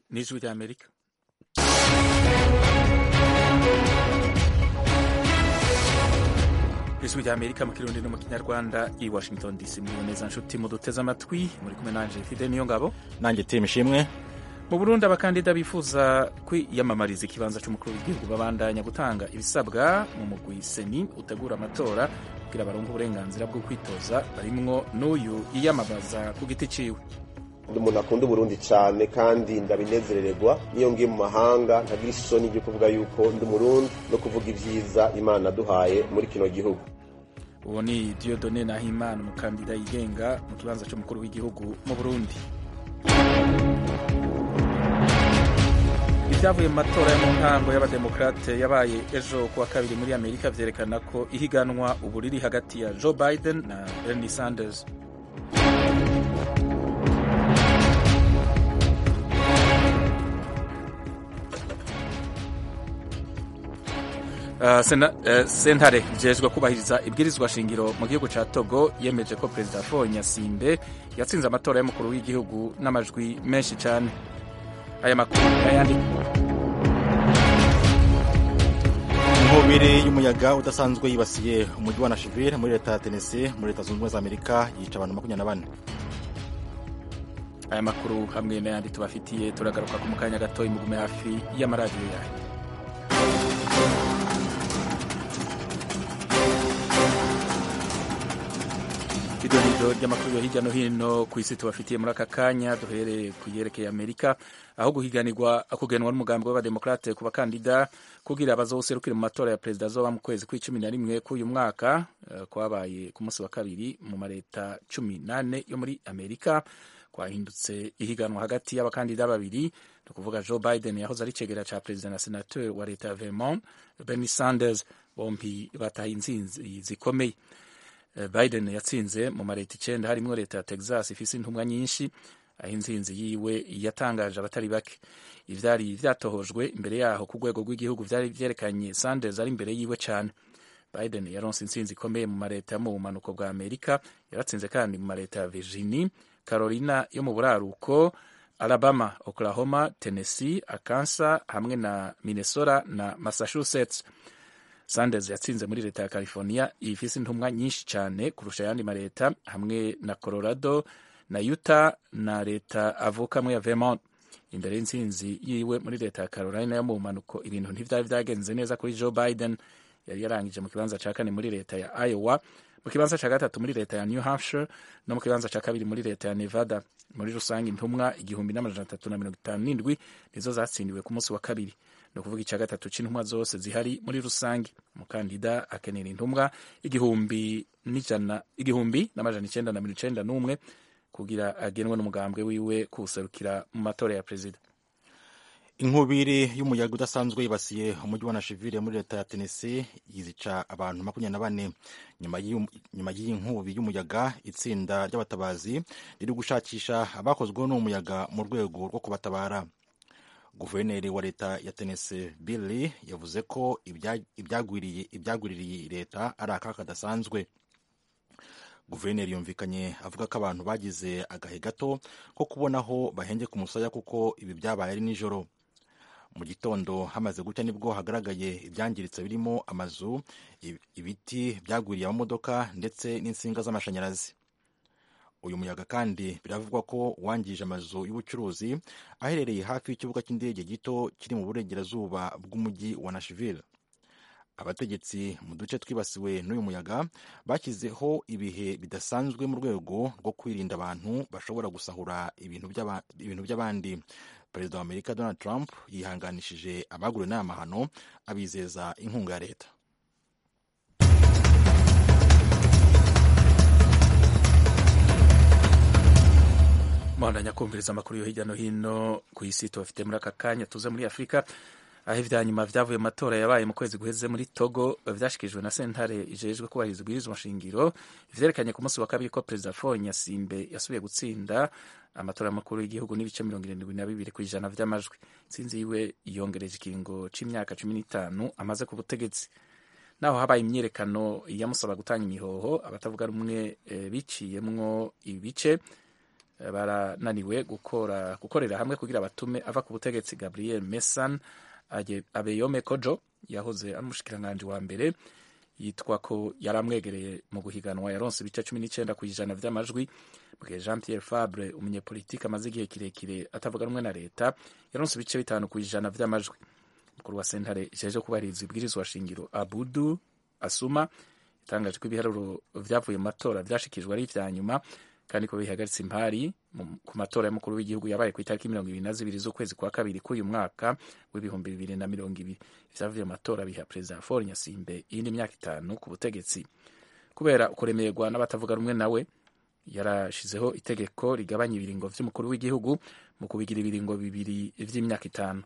n'ijwi ry'amerika ijwi ry'amerika mu kirundi no mu kinyarwanda i washington dc muriho neza nshuti muduteze amatwi muri kumwe nanje fide niyo ngabo nanjye timu ishimwe mu burundi abakandida bifuza kwiyamamariza ikibanza cy'umukuru w'igihugu babandanya gutanga ibisabwa mu mugwi seni utegura amatora kugira baronke uburenganzira bwo kwitoza barimwo n'uyu yiyamamaza ku giti ciwe ndi umuntu akunda uburundi cyane kandi ndabinezerererwa niyo ngiye mu mahanga ntagira isoni ryo kuvuga yuko ndi umurundi no kuvuga ibyiza imana duhaye muri kino gihugu uwo ni diodone nahimana umukandida yigenga mu kibanza cy'umukuru w'igihugu mu burundi ibyavuye mu matora yo mu ntango y'abademokrate yabaye ejo kuwa kabiri muri amerika vyerekana ko ihiganwa ubu riri hagati ya joe biden na bernie sanders Uh, sena, uh, sentare ijejwe kubahiriza ibwirizwa shingiro mu gihugu ca togo yemeje ko perezida faure nyasimbe yatsinze amatora y'umukuru w'igihugu n'amajwi menshi cane aya makuru n'ayandi inkubiri y'umuyaga udasanzwe yibasiye umujyi wa nashville muri leta ya tennessee muri leta zunze ubumwe za amerika yica abantu makumyabiri na bane aya makuru hamwe n'ayandi tubafitiye turagaruka ku mukanya gato imugume hafi y'amaradiyo yayo idonido ry'amakuru yo hirya no hino ku isi tubafitiye muri aka kanya duhereye ku yerekeye amerika aho guhiganirwa kugenwa n'umugambi w'abademokrate ku bakandida kugira bazowuserukire mu matora ya perezida azoba mu kwezi kw'icumi na rimwe k'uyu mwaka uh, kwabaye ku munsi wa kabiri mu mareta cumi nane yo muri amerika kwahindutse ihiganwa hagati y'abakandida babiri ni ukuvuga joe biden yahoze ari cegera ca perezida na senateur wa leta ya vermont bernie sanders bombi bataye intsinzi zikomeye biden yatsinze mu mareta icenda harimwo leta ya texas ifise intumwa nyinshi aho intsinzi yiwe yatangaje abatari bake ivyari vyatohojwe imbere yaho ku rwego rw'igihugu vyari vyerekanye sanders ari imbere yiwe cane biden yaronse intsinzi ikomeye mu mareta yo mu bumanuko bwa amerika yaratsinze kandi mu mareta ya virginia carolina yo mu buraruko alabama oklahoma tennessee arkansas hamwe na minnesota na massachusetts sanders yatsinze muri leta ya california ifise intumwa nyinshi cyane kurusha ayandi mareta hamwe na colorado na utah na leta avukamwo ya vermont imbere y'intsinzi yiwe muri leta ya carolina yo mu bumanuko ibintu ntivyari vyagenze neza kuri joe biden yari yarangije mu kibanza ca kane muri leta ya iowa mu kibanza ca gatatu muri leta ya new hampshire no mu kibanza ca kabiri muri leta ya nevada muri rusange intumwa igihumbi n'amajana atatu na mirongo itanu n'indwi nizo zatsindiwe ku munsi wa kabiri ni ukuvuga icya gatatu c'intumwa zose zihari muri rusange umukandida akenera intumwa igihumbi n'ijana igihumbi n'amajana icenda na mirongo icenda n'umwe kugira agenwe n'umugambwe wiwe kuwuserukira mu matora ya perezida inkubiri y'umuyaga udasanzwe yibasiye umujyi wa nashville muri leta ya tennessee yizica abantu makumyabiri na bane nyuma y'iyi nkubi y'umuyaga itsinda ry'abatabazi riri gushakisha abakozweho n'uwo muyaga mu rwego rwo kubatabara guverineri wa leta ya tennessee bill yavuze ko ibyagwiririye leta ari akaka kadasanzwe guverineri yumvikanye avuga ko abantu bagize agahe gato ko kubona aho bahengeka umusaya kuko ibi byabaye ari nijoro mu gitondo hamaze gucya nibwo hagaragaye ibyangiritse birimo amazu ibiti byagwiriye amamodoka ndetse n'insinga z'amashanyarazi uyu muyaga kandi biravugwa ko wangije amazu y'ubucuruzi aherereye hafi y'ikibuga cy'indege gito kiri mu burengerazuba bw'umujyi wa nashville abategetsi mu duce twibasiwe n'uyu muyaga bashyizeho ibihe bidasanzwe mu rwego rwo kwirinda abantu bashobora gusahura ibintu by'abandi perezida wa amerika donald trump yihanganishije abaguriwe n'aya mahano abizeza inkunga ya leta muhandanya kumviriza amakuru yo hirya no hino ku isi tubafite muri aka kanya tuze muri afurika aho ibya nyuma vyavuye mu matora yabaye mu kwezi guheze muri togo vyashikirijwe na sentare ijejwe kubahiriza ubwirizwa nshingiro vyerekanye ku munsi wa kabiri ko perezida faure nyasimbe yasubiye gutsinda amatora y'amakuru y'igihugu n'ibice mirongo irindwi na bibiri ku ijana vy'amajwi intsinzi yiwe yongereje ikiringo c'imyaka cumi n'itanu amaze ku butegetsi naho habaye imyiyerekano yamusaba gutanga imihoho abatavuga rumwe e, biciyemwo ibice barananiwe gukora gukorera hamwe kugira batume ava ku butegetsi gabriel mesan abeyome kojo yahoze ari umushikiranganji wa mbere yitwa ko yari amwegereye mu guhiganwa yaronse ibice cumi n'icyenda ku ijana vy'amajwi mu gihe jean pierre fabre umunyepolitike amaze igihe kirekire atavuga rumwe na leta yaronse ibice bitanu ku ijana vy'amajwi mukuru wa sentare ijeje kubahiriza ibwirizwa shingiro abudu asuma yatangaje ko ibiharuro vyavuye mu matora vyashikijwe ari ivya nyuma kandi ko bihagaritse impari ku matora y'umukuru w'igihugu yabaye ku itariki mirongo ibiri na zibiri z'ukwezi kwa kabiri k'uyu mwaka w'ibihumbi bibiri na mirongo ibiri ivyavuye mu matora biha perezida Faure Nyasimbe iyindi myaka itanu ku butegetsi kubera ukuremerwa n'abatavuga rumwe nawe yarashizeho itegeko rigabanya ibiringo vy'umukuru w'igihugu mu kubigira ibiringo bibiri vy'imyaka itanu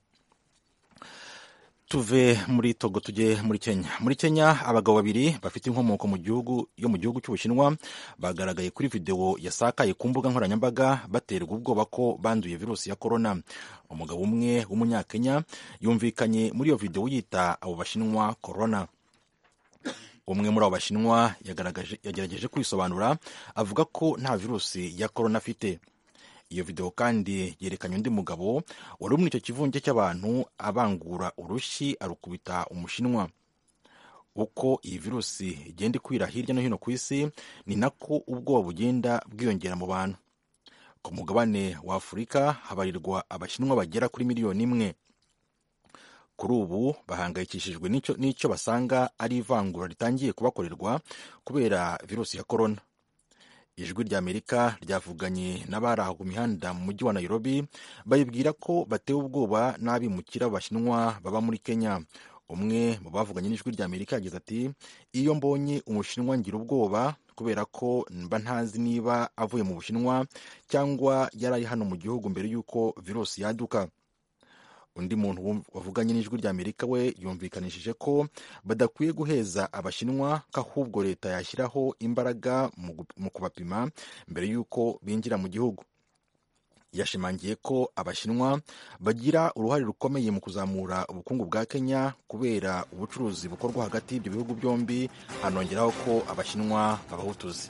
tuve muri togo tujye muri kenya muri kenya abagabo babiri bafite inkomoko mu gihugu yo mu gihugu cy'ubushinwa bagaragaye kuri videwo yasakaye ku mbuga nkoranyambaga baterwa ubwoba ko banduye virusi ya korona umugabo umwe w'umunyakenya yumvikanye muri iyo videwo yita abo bashinwa korona umwe muri abo bashinwa yagerageje kwisobanura avuga ko nta virusi ya korona afite iyo videwo kandi yerekanye undi mugabo wari muri icyo kivunge cy'abantu abangura urushyi arukubita umushinwa uko iyi virusi igenda ikwira hirya no hino ku isi ni nako ubwoba bugenda bwiyongera mu bantu ku mugabane wa afurika habarirwa abashinwa bagera kuri miliyoni imwe kuri ubu bahangayikishijwe n'icyo basanga ari ivangura ritangiye kubakorerwa kubera virusi ya korona ijwi ry'amerika ryavuganye n'abari aho ku mihanda mu mujyi wa nairobi bayibwira ko batewe ubwoba n'abimukira b'abashinwa baba muri kenya umwe mu bavuganye n'ijwi ry'amerika yagize ati iyo mbonye umushinwa ngira ubwoba kubera ko mba ntazi niba avuye mu bushinwa cyangwa yari ari hano mu gihugu mbere y'uko virusi yaduka undi muntu wavuganye n'ijwi ry'amerika we yumvikanishije ko badakwiye guheza abashinwa ko ahubwo leta yashyiraho imbaraga mu kubapima mbere y'uko binjira mu gihugu yashimangiye ko abashinwa bagira uruhare rukomeye mu kuzamura ubukungu bwa kenya kubera ubucuruzi bukorwa hagati y'ibyo bihugu byombi hanongeraho ko abashinwa babaha utuzi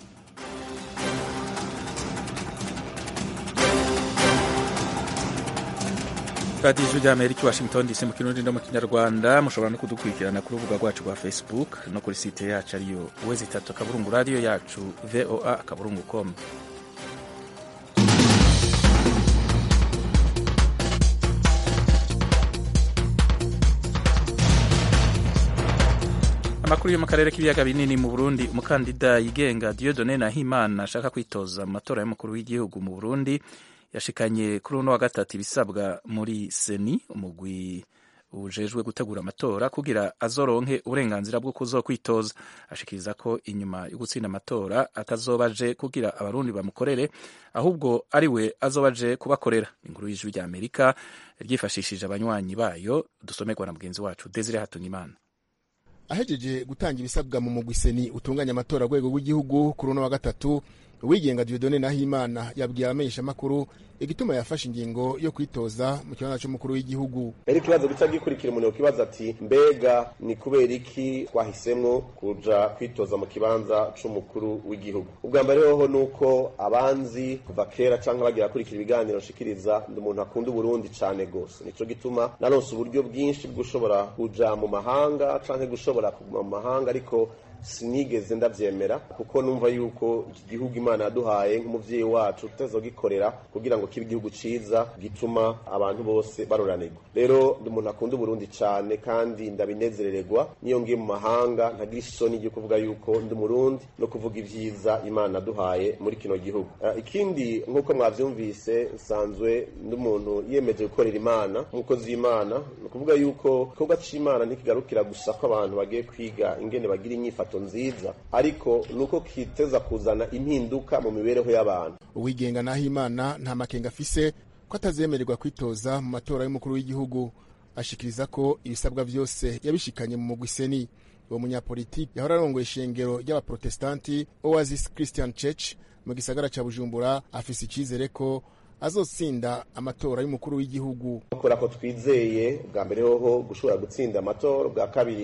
radiyo ijwi rya amerika washington dc mu kirundi no mu kinyarwanda mushobora no kudukurikirana ku rubuga rwacu rwa facebook no kuri site yacu ariyo uwezi itatu akaburungu radiyo yacu voa akaburungu com amakuru yo mu karere k'ibiyaga binini mu burundi umukandida yigenga diodone nahimana ashaka kwitoza mu matora y'umukuru w'igihugu mu burundi yashikanye kuri uno wa gatatu ibisabwa muri seni umugwi ujejwe gutegura amatora kugira azoronke uburenganzira bwo kuzokwitoza ashikiriza ko inyuma yo gutsinda amatora atazoba aje kugira abarundi bamukorere ahubwo ari we azoba aje kubakorera inkuru y'ijwi rya amerika ryifashishije abanywanyi bayo dusomerwa na mugenzi wacu desire hatungimana ahejeje gutanga ibisabwa mu mugwi seni utunganya amatora rwego rw'igihugu kuri uno wa gatatu uwigenga Dieudonne Nahimana yabwiye abamenyeshamakuru igituma yafashe ingingo yo kwitoza mu kibanza cy'umukuru w'igihugu rero ikibazo gica gikurikira umuntu yokibaza ati mbega ni kubera iki twahisemwo kuja kwitoza mu kibanza c'umukuru w'igihugu ubwa mbere hoho nuko abanzi kuva kera canke bagira kurikira ibiganiro nshikiriza ndi umuntu akunda uburundi cane gose nico gituma naronse uburyo bwinshi bw'ushobora kuja mu mahanga canke gushobora kuguma mu mahanga ariko sinigeze ndavyemera kuko numva yuko iki gihugu imana yaduhaye nk'umuvyeyi wacu tutazogikorera kugira ngo kibe igihugu ciza gituma abantu bose baroranirwa rero ndi umuntu akunda uburundi cane kandi ndabinezerererwa niyo ngiye mu mahanga ntagira isoni ryo kuvuga yuko ndi umurundi no kuvuga ivyiza imana yaduhaye muri kino gihugu uh, ikindi nk'uko mwavyumvise nsanzwe ndi umuntu yiyemeje gukorera imana nk'umukozi w'imana ni ukuvuga yuko igikorwa c'imana ntikigarukira gusa ko abantu bagiye kwiga ingene bagira inyifato nziza ariko nuko kiteza kuzana impinduka mu mibereho y'abantu uwigenga naho imana nta makenga afise ko atazemererwa kwitoza mu matora y'umukuru w'igihugu ashikiriza ko ibisabwa vyose yabishikanye mu mugwi seni uwo munyapolitiki yahora arongoye ishengero ry'abaprotestanti oasis christian church mu gisagara ca bujumbura afise icizere ko azotsinda amatora y'umukuru w'igihugu kubera ko twizeye bwa mbere hoho gushobora gutsinda amatora bwa kabiri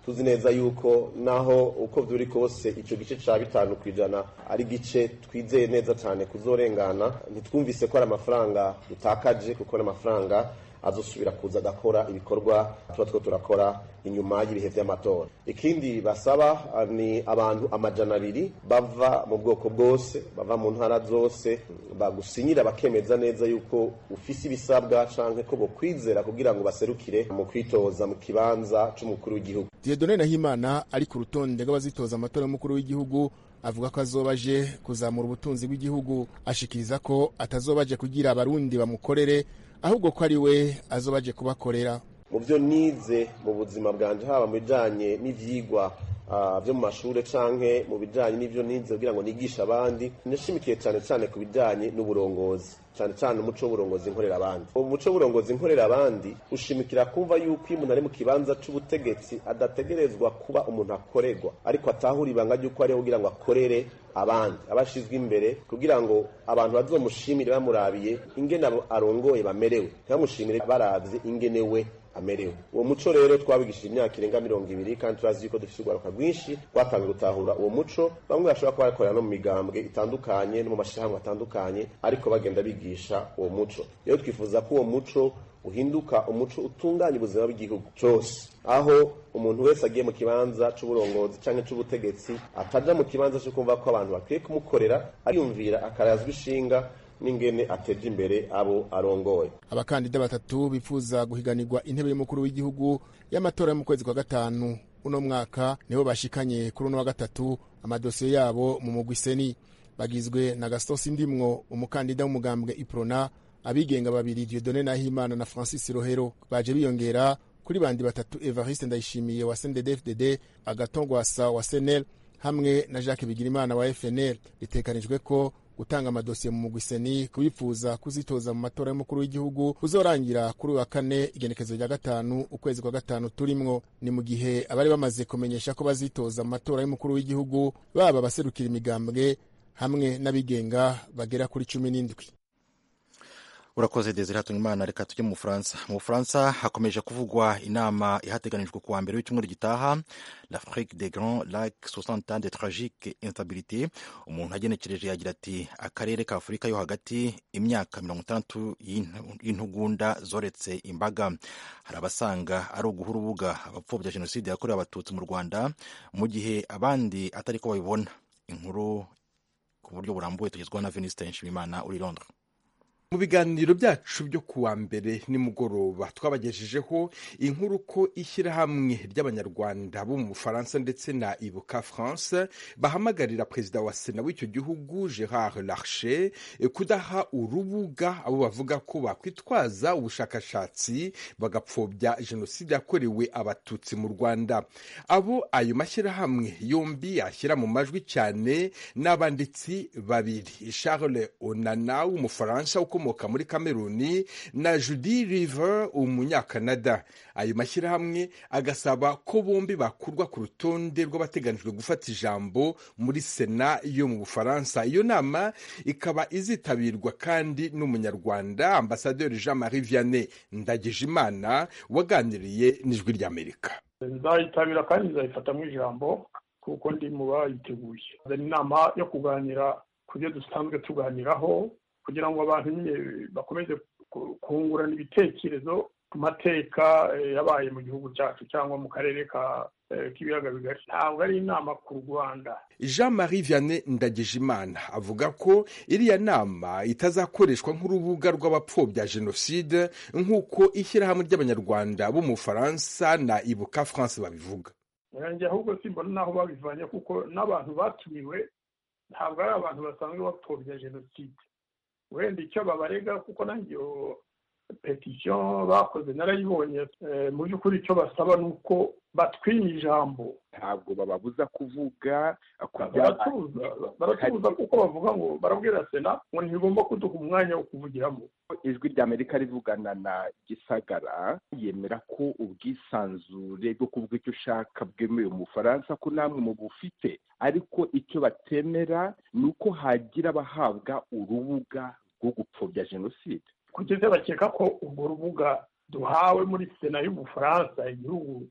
tuzi neza yuko naho uko vyuri kose ico gice ca bitanu kw'ijana ari gice twizeye neza cane kuzorengana ntitwumvise ko ari amafaranga dutakaje kuko ari amafaranga azosubira kuza agakora ibikorwa tuba two turakora inyuma y'ibihe vy'amatora ikindi basaba ni abantu amajana abiri bava mu bwoko bwose bava mu ntara zose bagusinyira bakemeza neza yuko ufise ibisabwa canke ko bokwizera kugira ngo baserukire mu kwitoza mu kibanza c'umukuru w'igihugu Dieudonne Nahimana ari ku rutonde rw'abazitoza amatora y'umukuru w'igihugu avuga ko azoba aje kuzamura ubutunzi bw'igihugu ashikiriza ko atazoba aje kugira abarundi bamukorere ahubwo ko ari we azoba aje kubakorera mu byo nize mu buzima bwanje haba mu bijanye n'ivyigwa uh, vyo mu mashure canke mu bijanye n'ivyo nize kugira ngo nigishe abandi nashimikiye cane cane ku bijanye n'uburongozi cane cane umuco w'uburongozi nkorera abandi umuco w'uburongozi nkorera abandi ushimikira kumva yuko iyo umuntu ari mu kibanza c'ubutegetsi adategerezwa kuba umuntu akorerwa ariko atahura ibanga ry'uko ariho kugira ngo akorere abandi abashizwe imbere kugira ngo abantu bazomushimire bamurabiye ingene arongoye bamerewe ntibamushimire baravye ingene we amerewe uwo muco rero twabigishije imyaka irenga mirongo ibiri kandi turazi yuko dufite urwaruka rwinshi rwatangiye gutahura uwo muco bamwe bashobora kuba bakorera no mu migambwe itandukanye no mu mashyirahamwe atandukanye ariko bagenda bigisha uwo muco rero twifuza ko uwo muco uhinduka umuco utunganya ubuzima bw'igihugu cyose aho umuntu wese agiye mu kibanza c'uburongozi canke c'ubutegetsi ataja mu kibanza co kumva ko abantu bakwiye kumukorera ariyumvira akarazwa ishinga n'ingene ateje imbere abo arongoye abakandida batatu bifuza guhiganirwa intebe y'umukuru w'igihugu y'amatora yo mu kwezi kwa gatanu uno mwaka nibo bashikanye kuri uno wa gatatu amadosiye yabo mu mugwi seni bagizwe na gaston sindimwo umukandida w'umugambwe iprona abigenga babiri Dieudonne Nahimana na Francis Rohero baje biyongera kuri bandi batatu Evariste Ndayishimiye wa CNDD-FDD Agatongwasa wa SNL hamwe na Jacques Bigirimana wa FNL bitekanijwe ko gutanga amadosiye mu mugwi seni kubifuza kuzitoza mu matora y'umukuru w'igihugu uzorangira kuri wa kane igenekezo rya gatanu ukwezi kwa gatanu turimwo ni mu gihe abari bamaze kumenyesha ko bazitoza mu matora y'umukuru w'igihugu baba abaserukira imigambwe hamwe n'abigenga bagera kuri cumi n'indwi urakoze desire imana reka tujye mu bufaransa mu bufaransa hakomeje kuvugwa inama ihateganijwe kuwa mbere w'icyumweru gitaha l'afrique des grands lacs 60 ans de tragique instabilité umuntu agenekereje yagira ati akarere ka afurika yo hagati imyaka mirongo itandatu y'intugunda zoretse imbaga hari abasanga ari uguha urubuga abapfobya jenoside yakorewe abatutsi mu rwanda mu gihe abandi atari ko babibona inkuru ku buryo burambuye tugezwaho na venuste nshimimana uri londres mu biganiro byacu byo kuwa mbere nimugoroba twabagejejeho inkuru ko ishyirahamwe ry'abanyarwanda bo mu bufaransa ndetse na ibuka france bahamagarira perezida wa sena w'icyo gihugu gerard larcher kudaha urubuga abo bavuga ko bakwitwaza ubushakashatsi bagapfobya jenoside yakorewe abatutsi mu rwanda abo ayo mashyirahamwe yombi ashyira mu majwi cyane n'abanditsi babiri charles onana w'umufaransa uko ukomoka muri kameruni na judy river umunyakanada ayo mashyirahamwe agasaba ko bombi bakurwa ku rutonde rw'abateganijwe gufata ijambo muri sena yo mu bufaransa iyo nama ikaba izitabirwa kandi n'umunyarwanda ambasaderi jean marie vianney ndagijimana waganiriye n'ijwi ry'amerika nzayitabira kandi nzayifatamo ijambo kuko ndi mu bayiteguye ni inama yo kuganira ku byo dusanzwe tuganiraho kugira ngo abantu nyine bakomeze kungurana ibitekerezo ku mateka yabaye mu gihugu cyacu cyangwa mu karere k'ibiyaga bigari ntabwo ari inama ku rwanda jean marie vianney ndagijimana avuga ko iriya nama itazakoreshwa nk'urubuga rw'abapfobya jenoside nk'uko ishyirahamwe ry'abanyarwanda bo mu bufaransa na ibuka france babivuga yanjye ahubwo simbona n'aho babivanye kuko n'abantu batumiwe ntabwo ari abantu basanzwe bapfobya jenoside wenda icyo babarega kuko nanjye iyo petisiyo bakoze narayibonye mu by'ukuri icyo basaba ni uko batwinya ijambo ntabwo bababuza kuvuga baratubuza kuko bavuga ngo barabwira sena ngo ntibigomba kuduha umwanya wo kuvugiramo ijwi rya amerika rivugana na gisagara yemera ko ubwisanzure bwo kuvuga icyo ushaka bwemewe mu bufaransa ko namwe mu bufite ariko icyo batemera ni uko hagira abahabwa urubuga rwo gupfobya jenoside kugeza bakeka ko urwo rubuga duhawe muri sena y'ubufaransa igihugu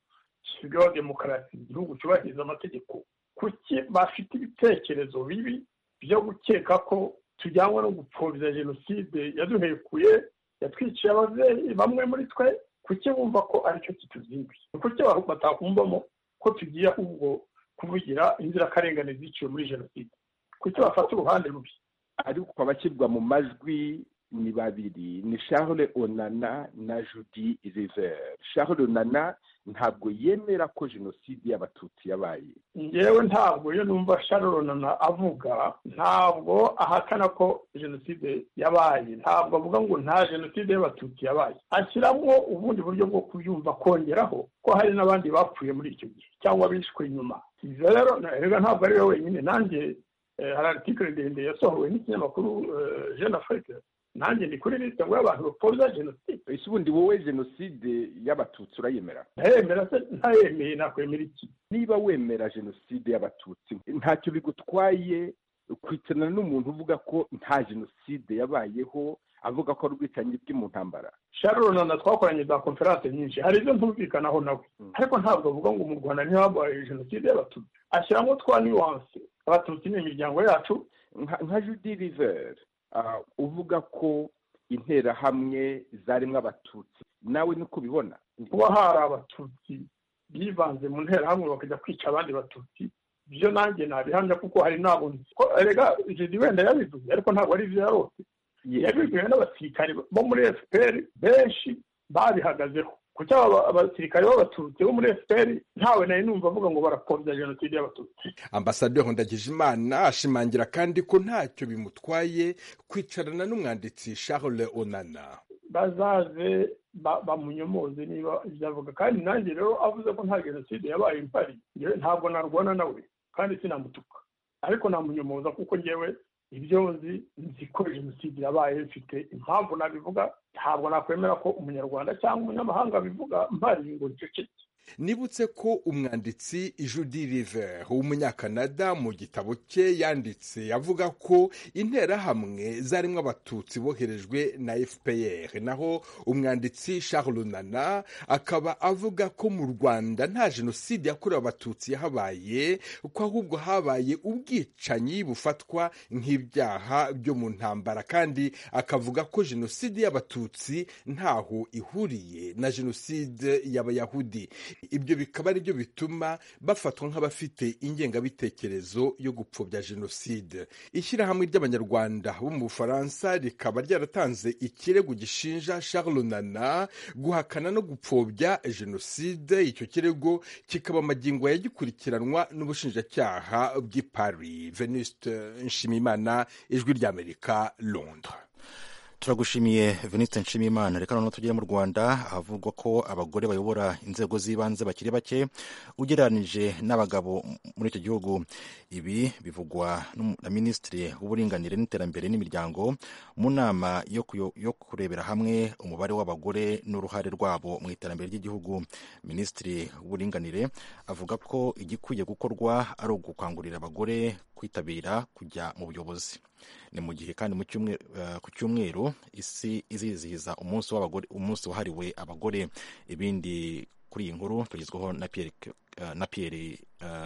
gishyirwaho demokarasi igihugu cyubahiriza amategeko kuki bafite ibitekerezo bibi byo gukeka ko tujyanwa no gupfobya jenoside yaduhekuye yatwiciye ababyeyi bamwe muri twe kuki bumva ko aricyo kituzinduye kuki batakumvamo ko tugiye ahubwo kuvugira inzirakarengane ziciwe muri jenoside kuki bafata uruhande rubi ariko abashyirwa mu majwi ni babiri ni charles onana na judy river charles onana ntabwo yemera ko jenoside y'abatutsi yabaye ngewe ntabwo iyo numva charles onana avuga ntabwo ahakana ko jenoside yabaye ntabwo avuga ngo nta jenoside y'abatutsi yabaye ashyiramo ubundi buryo bwo kubyumva kongeraho ko hari n'abandi bapfuye muri icyo gihe cyangwa bishwe inyuma ibyo rero rero ntabwo ari we wenyine nanjye hari aritikire ndende yasohowe n'ikinyamakuru jeune afrique nanjye ni kuri lisite ngo y'abantu bapfobya jenoside ese ubundi wowe jenoside y'abatutsi urayemera ntayemera se ntayemeye nakwemera iki niba wemera jenoside y'abatutsi ntacyo bigutwaye kwicarana n'umuntu uvuga ko nta jenoside yabayeho avuga ko ari ubwicanyi bwe mu ntambara sharon na twakoranye za konferanse nyinshi hari ibyo ntumvikanaho nawe ariko ntabwo avuga ngo mu rwanda ntihabaye jenoside y'abatutsi ashyiramo twa nuwanse abatutsi ni imiryango yacu nka judy river uvuga ko interahamwe zarimo abatutsi nawe niko ubibona kuba hari abatutsi bivanze mu nterahamwe bakajya kwica abandi batutsi byo nanjye nabihamya kuko hari ntabwo rega jedi wenda yabivuze ariko ntabwo ari ibyo yarose yabibwiwe n'abasirikare bo muri fpr benshi babihagazeho kuki abasirikare b'abatutsi bo muri fpr ntawe nari numva avuga ngo barapfobya jenoside y'abatutsi ambasaderi ndagijimana ashimangira kandi ko ntacyo bimutwaye kwicarana n'umwanditsi charles onana bazaze bamunyomoze niba ibyo avuga kandi nanjye rero avuze ko nta jenoside yabaye impari ntabwo narwana nawe kandi sinamutuka ariko namunyomoza kuko ngewe ibyo nzi nzi ko jenoside yabaye mfite impamvu nabivuga ntabwo nakwemera ko umunyarwanda cyangwa umunyamahanga bivuga mpari ngo nceceke nibutse ko umwanditsi judy river w'umunyakanada mu gitabo cye yanditse avuga ko interahamwe zarimo abatutsi boherejwe na fpr naho umwanditsi charles nana akaba avuga ko mu rwanda nta jenoside yakorewe abatutsi yahabaye ko ahubwo habaye ubwicanyi bufatwa nk'ibyaha byo mu ntambara kandi akavuga ko jenoside y'abatutsi ntaho ihuriye na jenoside y'abayahudi ibyo bikaba ari byo bituma bafatwa nk'abafite ingengabitekerezo yo gupfobya jenoside ishyirahamwe ry'abanyarwanda bo mu bufaransa rikaba ryaratanze ikirego gishinja charles nana guhakana no gupfobya jenoside icyo kirego kikaba amagingo yagikurikiranwa n'ubushinjacyaha bw'i paris venuste nshimimana ijwi ry'amerika londres turagushimiye veniste nshimiyimana reka noneho tugere mu rwanda ahavugwa ko abagore bayobora inzego z'ibanze bakiri bake ugereranije n'abagabo muri icyo gihugu ibi bivugwa na minisitiri w'uburinganire n'iterambere n'imiryango mu nama yo kurebera hamwe umubare w'abagore n'uruhare rwabo mu iterambere ry'igihugu minisitiri w'uburinganire avuga ko igikwiye gukorwa ari ugukangurira abagore kwitabira kujya mu buyobozi ni mu gihe kandi ku cyumweru isi izizihiza umunsi w'abagore umunsi wahariwe abagore ibindi kuri iyi nkuru tugezweho na piyeri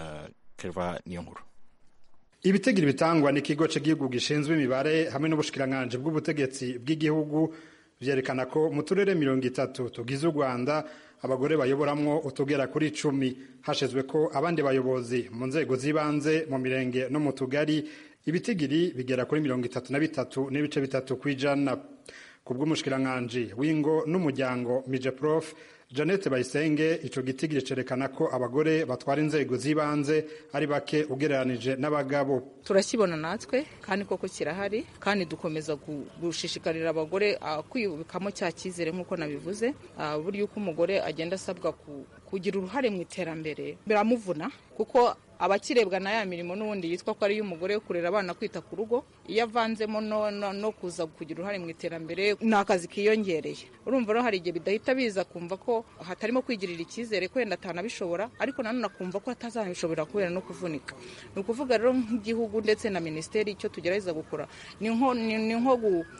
keva niyo nkuru ibitegiro bitangwa n'ikigo cy'igihugu gishinzwe imibare hamwe n'ubushikiranganji bw'ubutegetsi bw'igihugu byerekana ko mu turere mirongo itatu tugize u rwanda abagore bayoboramwo utugera kuri icumi hashizwe ko abandi bayobozi mu nzego z'ibanze mu mirenge no mu tugari ibitigiri bigera kuri mirongo itatu na bitatu n'ibice bitatu ku ijana ku bw'umushikiranganji w'ingo n'umuryango mije prof Jeannette Bayisenge ico gitigiri cerekana ko abagore batwara inzego z'ibanze ari bake ugereranije n'abagabo turakibona natwe kandi koko kirahari kandi dukomeza gushishikarira abagore kwiyubikamo cya cyizere nk'uko nabivuze buryo uko umugore agenda asabwa kugira uruhare mu iterambere biramuvuna kuko abakirebwa na ya mirimo n'ubundi yitwa ko ari iy'umugore kurera abana kwita ku rugo iyo avanzemo no kuza kugira uruhare mu iterambere ni akazi kiyongereye urumva rero hari igihe bidahita biza kumva ko hatarimo kwigirira icyizere ko wenda atanabishobora ariko nanone akumva ko atazabishobora kubera no kuvunika ni ukuvuga rero nk'igihugu ndetse na minisiteri icyo tugerageza gukora ni nko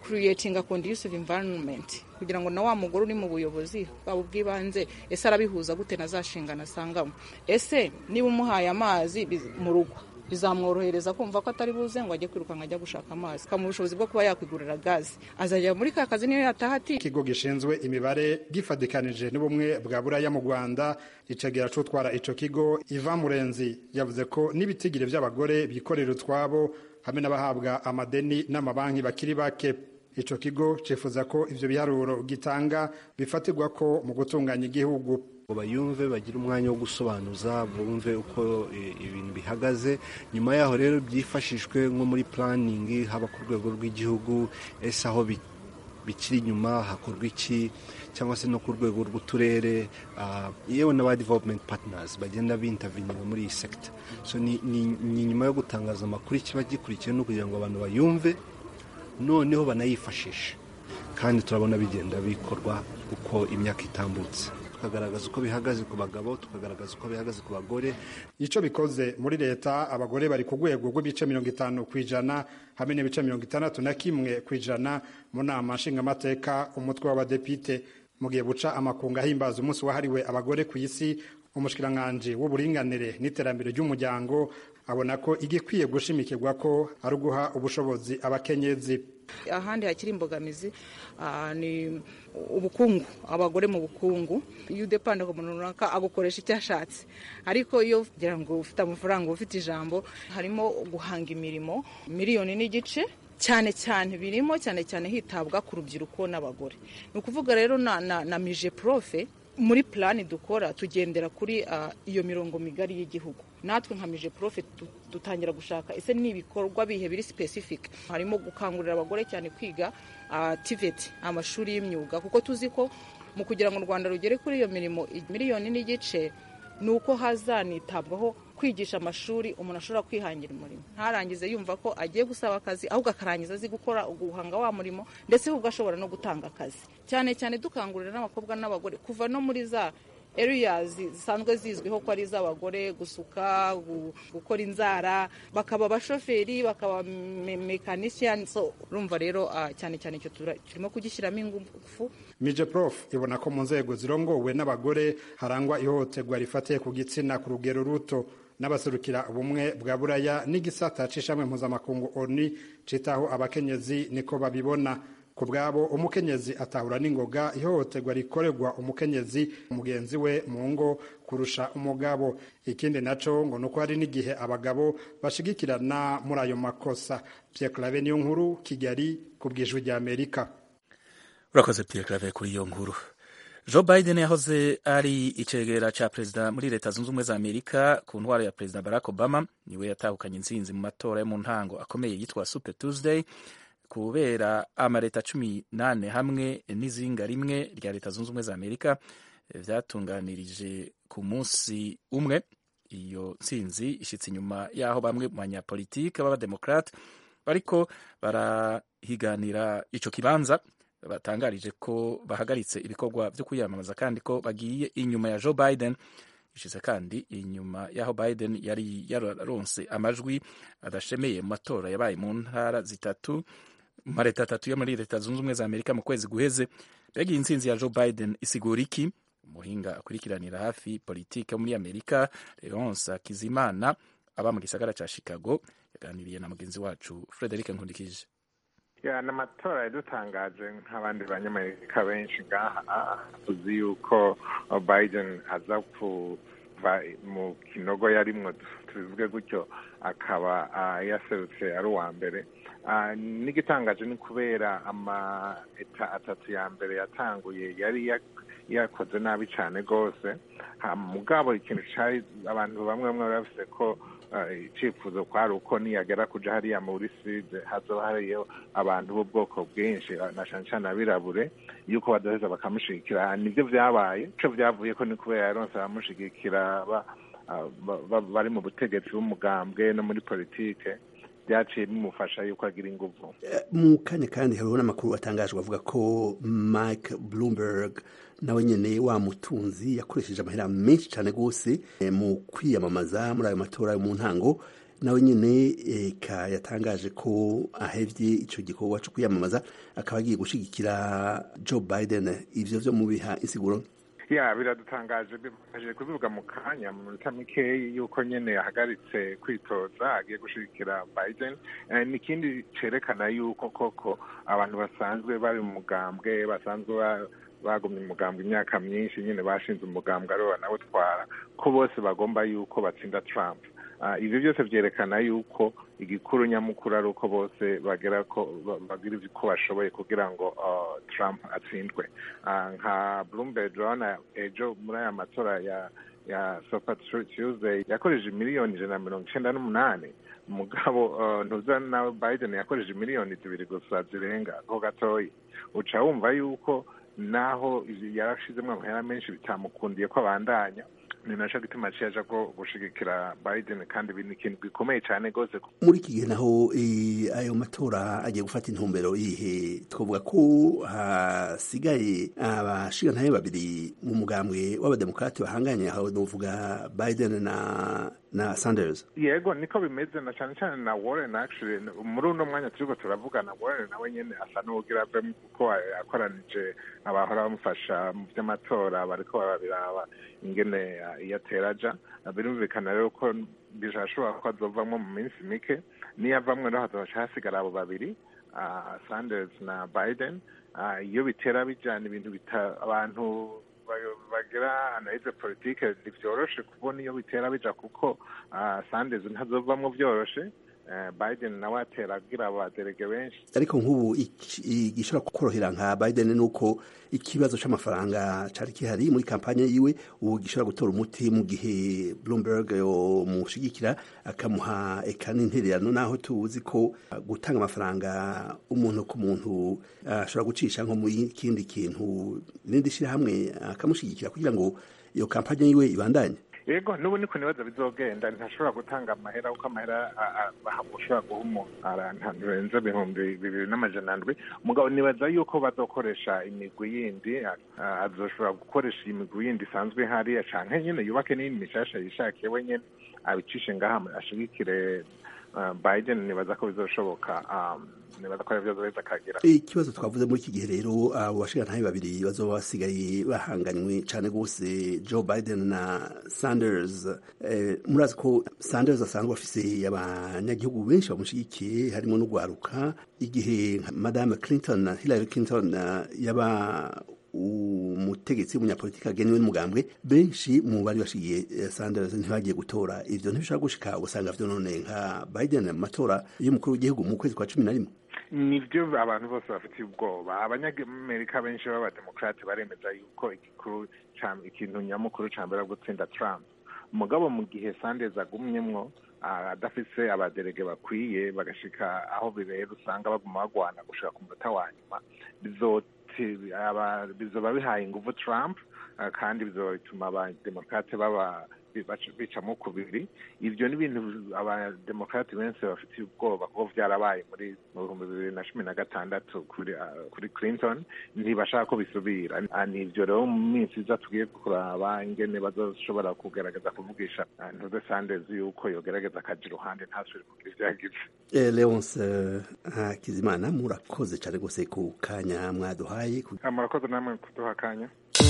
creating a conducive environment kugira ngo na wa mugore uri mu buyobozi bwaba ubw'ibanze ese arabihuza gute na za nshingano asangamo ese niba umuhaye amazi mu rugo bizamworohereza kumva ko atari buze ngo ajye kwirukanka ajya gushaka amazi kamuha ubushobozi bwo kuba yakwigurira gazi azajya muri ka kazi niyo yataha ati ikigo gishinzwe imibare gifatikanije n'ubumwe bwa buraya mu rwanda icegera c'utwara ico kigo iva murenzi yavuze ko n'ibitigire vy'abagore bikorera utwabo hamwe n'abahabwa amadeni n'amabanki bakiri bake ico kigo cifuza ko ivyo biharuro gitanga bifatirwa ko mu gutunganya igihugu ngo bayumve bagire umwanya wo gusobanuza bumve uko ibintu bihagaze nyuma yaho rero byifashishwe nko muri puraningi haba ku rwego rw'igihugu ese aho bikiri inyuma hakorwa iki cyangwa se no ku rwego rw'uturere yewe n'aba development partners bagenda bintavinira muri iyi sekita so ni nyuma yo gutangaza amakuru ikiba gikurikiye no kugira ngo abantu bayumve noneho banayifashishe kandi turabona bigenda bikorwa uko imyaka itambutse tukagaragaza uko bihagaze ku bagabo tukagaragaza uko bihagaze ku bagore icyo bikoze muri leta abagore bari ku rwego rw'ibice mirongo itanu ku ijana hamwe n'ibice mirongo itandatu na kimwe ku ijana mu nama nshingamateka umutwe w'abadepite mu gihe buca amakunga ahimbaza umunsi wahariwe abagore ku isi umushikiranganji w'uburinganire n'iterambere ry'umuryango abona ko igikwiye gushimikirwa ko ari uguha ubushobozi abakenyezi ahandi hakiri imbogamizi ni ubukungu abagore mu bukungu iyo udepanda ku muntu runaka agukoresha icyo ashatse ariko iyo kugira ngo ufite amafaranga ufite ijambo harimo guhanga imirimo miliyoni n'igice cyane cyane birimo cyane cyane hitabwa ku rubyiruko n'abagore ni ukuvuga rero na, na, na mije profe muri plani dukora tugendera kuri uh, iyo mirongo migari y'igihugu natwe nka mije profe dutangira gushaka ese ni ibikorwa bihe biri specific harimo gukangurira abagore cyane kwiga uh, TVET amashuri y'imyuga kuko tuzi ko mu kugira ngo u Rwanda rugere kuri iyo mirimo miliyoni n'igice ni uko hazanitabwaho kwigisha amashuri umuntu ashobora kwihangira umurimo ntarangize yumva ko agiye gusaba akazi ahubwo akarangiza azi gukora guhanga wa murimo ndetse ahubwo ashobora no gutanga akazi cyane cyane dukangurira n'abakobwa n'abagore kuva no muri za areas zisanzwe zizwiho ko ari iz'abagore gusuka gukora inzara bakaba abashoferi bakaba mekanisiyani so urumva rero cyane cyane icyo turimo kugishyiramo ingufu mije prof ibona ko mu nzego zirongowe n'abagore harangwa ihohoterwa rifatiye ku gitsina ku rugero ruto n'abaserukira ubumwe bwa buraya n'igisata c'ishamwe mpuzamakungu oni citaho abakenyezi niko babibona ku bwabo umukenyezi atahura n'ingoga ihohoterwa rikorerwa umukenyezi mugenzi we mu ngo kurusha umugabo ikindi naco ngo nuko hari n'igihe abagabo bashigikirana muri ayo makosa Pierre Claver niyo nkuru Kigali ku bwijwi rya Amerika urakoze Pierre Claver kuri iyo nkuru Joe Biden yahoze ari icegera ca perezida muri leta zunze ubumwe za Amerika ku ntwaro ya perezida Barack Obama niwe yatahukanye intsinzi mu matora yo mu ntango akomeye yitwa Super Tuesday kubera amaleta cumi nane hamwe n'izinga rimwe rya leta zunze ubumwe za amerika vyatunganirije ku munsi umwe iyo ntsinzi ishitse inyuma y'aho bamwe mu banyapolitike b'abademokrate bariko barahiganira ico kibanza batangarije ko bahagaritse ibikorwa vyo kwiyamamaza kandi ko bagiye inyuma ya joe biden ishize kandi inyuma y'aho biden yari yararonse amajwi adashemeye mu matora yabaye mu ntara zitatu mu mareta atatu yo muri leta zunze ubumwe za amerika mu kwezi guheze mbega iyi ntsinzi ya joe biden isigura iki umuhinga akurikiranira hafi politike muri amerika leonce kizimana aba mu gisagara ca chicago yaganiriye na mugenzi wacu frederic nkundikije ya ni amatora yadutangaje nk'abandi banyamerika benshi ngaha tuzi yuko biden aza kuva mu kinogo yarimwo tubivuge gutyo akaba yaserutse ari uwa mbere n'igitangaje ni kubera amaeta atatu ya mbere yatanguye yari yakoze nabi cyane rwose mugabo ikintu cyari abantu bamwe bamwe bafise ko icyifuzo kwari uko niyagera kuja hariya muri side hazoba hariyo abantu b'ubwoko bwinshi na cyane cyane abirabure yuko badaheza bakamushigikira nibyo vyabaye ico vyavuye ko ni kubera yaronse abamushigikira bari mu butegetsi bw'umugambwe no muri politike byaciye bimufasha yuko agira inguvu mu kanya kandi hariho n'amakuru atangajwe avuga ko mike bloomberg nawe nyene wa mutunzi yakoresheje amahera menshi cyane rwose mu kwiyamamaza muri ayo matora yo mu ntango nawe nyine eka yatangaje ko ahevye ico gikorwa co kwiyamamaza akaba agiye gushigikira joe biden ivyo vyo mubiha insiguro ya biradutangaje bimaze kubivuga mu kanya mu minota mikeyi yuko nyene yahagaritse kwitoza agiye gushigikira biden Eh, ni ikindi cerekana yuko koko abantu basanzwe bari mu mugambwe basanzwe ba- bagumye umugambwe imyaka myinshi nyine bashinze umugambwe ariwo banawutwara ko bose bagomba yuko batsinda trump Ah, ivyo byose vyerekana yuko igikuru nyamukuru ari uko bose bagera ko ba- bagira uko bashoboye kugira ngo ah, trump atsindwe Ah, nka bloomberg urabona ejo muri aya matora ya ya super tuesday yakoresheje miliyoni ijana na mirongo icenda n'umunani mugabo uh, ntuza nawe biden yakoresheje miliyoni zibiri gusa zirenga ho gatoyi uca wumva yuko naho yarashizemwo amahera menshi bitamukundiye ko abandanya ni naco gituma aciye aja ko gushigikira biden kandi ibi ni ikintu gikomeye cane rwose muri iki gihe naho eh, ayo matora agiye gufata intumbero yihe twavuga ko hasigaye abashigantahe babiri mu mugambwe w'abademokrati bahanganye aho novuga biden na na sanders yego niko bimeze na cyane cyane na warren actually muri uno mwanya turiko turavugana warren nawe nyene asa n'uwugira avemo kuko yakoranije abahora bamufasha mu vy'amatora bariko barabiraba ingene iyo atera aja birumvikana rero ko bishobora ko azovamwo mu minsi mike niyo avamwo rero hazoca hasigara abo babiri uh, sanders na biden uh, iyo bitera bijana ibintu bita abantu bagira analize politike ntivyoroshe kubona iyo bitera bija kuko uh, sanders ntazovamwo vyoroshe uh, biden nawe atera agira abaderege benshi ariko nk'ubu igishobora kukorohera nka biden ni uko ikibazo c'amafaranga cari kihari muri kampanye yiwe ubu gishobora gutora umuti mu gihe bloomberg yomushigikira akamuha eka n'intererano naho tuzi ko gutanga amafaranga umuntu ku muntu ashobora gucisha nko mu kindi kintu irindi shirahamwe akamushigikira kugira ngo iyo kampanye yiwe ibandanye yego n'ubu niko nibaza bizogenda ntashobora gutanga amahera kuko amahera ushobora guha umuntu ahantu renze ibihumbi bibiri n'amajana ndwi mugabo nibaza yuko bazokoresha imigwi yindi azoshobora gukoresha imigwi yindi isanzwe hariya canke nyene yubake n'iyindi mishasha yishakiye we nyene abicishe ngaha ashigikire biden nibaza ko bizoshoboka nibaza ko arivyo zoheza akagira ikibazo twavuze muri iki gihe rero abo bashigantahe babiri bazoba basigaye bahanganywe cane gose joe biden na sanders murazi ko sanders asanzwe afise abanyagihugu benshi bamushigikiye harimo n'ugwaruka igihe madame clinton hillary clinton yaba umutegetsi w'umunyapolitiki agenewe n'umugambwe benshi mu bari bashigiye Sanders ntibagiye gutora ivyo ntibishobora gushika usanga vyo none nka Biden mu matora y'umukuru w'igihugu mu kwezi kwa cumi na rimwe nivyo abantu bose bafitiye ubwoba abanyamerika benshi b'abademokrate baremeza yuko igikuru ikintu nyamukuru ca mbere gutsinda Trump mugabo mu gihe Sanders agumyemwo adafise abaderege bakwiye bagashika aho bibera usanga baguma bagwana gushika ku munota wa nyuma bizoba bihaye inguvu Trump kandi bizoba bituma abademokrate baba bicamo kubiri ivyo ni ibintu abademokrate benshi bafitiye ubwoba kuko vyarabaye muri mu bihumbi bibiri na cumi na gatandatu kuri kuri clinton ntibashaka ko bisubira ni ivyo rero mu minsi iza tugiye kuraba ingene bazoshobora kugerageza kuvugisha ntuze sanders yuko yogerageza akaja iruhande ntasubire kugira ivyo yagize leonce hakizimana murakoze cane gose ku kanya mwaduhaye murakoze namwe kuduha akanya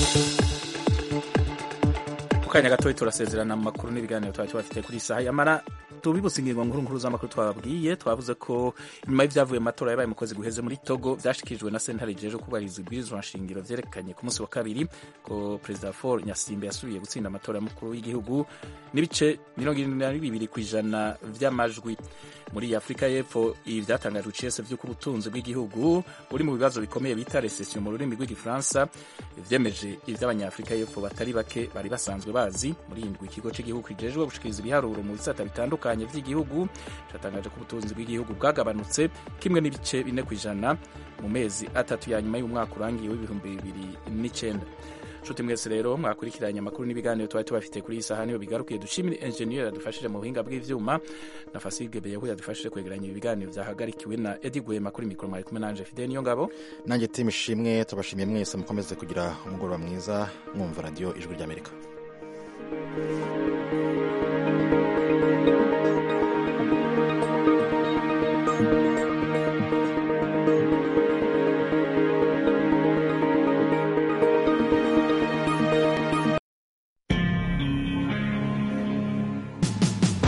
kanya gatoya turasezerana mu makuru n'ibiganiro twari tubafite kuri saha yamara tubibutse ingingo nkuru nkuru z'amakuru twababwiye twavuze ko nyuma y'ibyavuye mu matora yabaye mu kwezi guheze muri togo byashikirijwe na sentare jeje kubahiriza ibwirizwa nshingiro vyerekanye ku munsi wa kabiri ko perezida for nyasimbe yasubiye gutsinda amatora y'umukuru w'igihugu n'ibice mirongo irindwi na bibiri ku ijana vy'amajwi muri afurika y'epfo ibi byatangajwe icese vy'uko ubutunzi bw'igihugu buri mu bibazo bikomeye bita recession mu rurimi rw'igifaransa vyemeje ivy'abanyafurika y'epfo batari bake bari basanzwe bazi muri indwi ikigo cy'igihugu kijejwe gushikiriza ibiharuro mu bisata bitandukanye vy'igihugu cyatangaje ko ubutunzi bw'igihugu bwagabanutse kimwe n'ibice bine ku ijana mu mezi atatu ya nyuma y'umwaka urangiye w'ibihumbi bibiri n'icenda nshuti mwese rero mwakurikiranye amakuru n'ibiganiro twari tubafite kuri iyi saha niyo bigarukiye dushimire enjeniyeri yadufashije mu buhinga bw'ivyuma na fasige beyahu yadufashije kwegeranya ibi biganiro vyahagarikiwe na edi gwema kuri mikoro mwari kumwe nanje fide niyo ngabo nanjye timu ishimwe tubashimiye mwese mukomeze kugira umugoroba mwiza mwumva radiyo ijwi ry'amerika thank you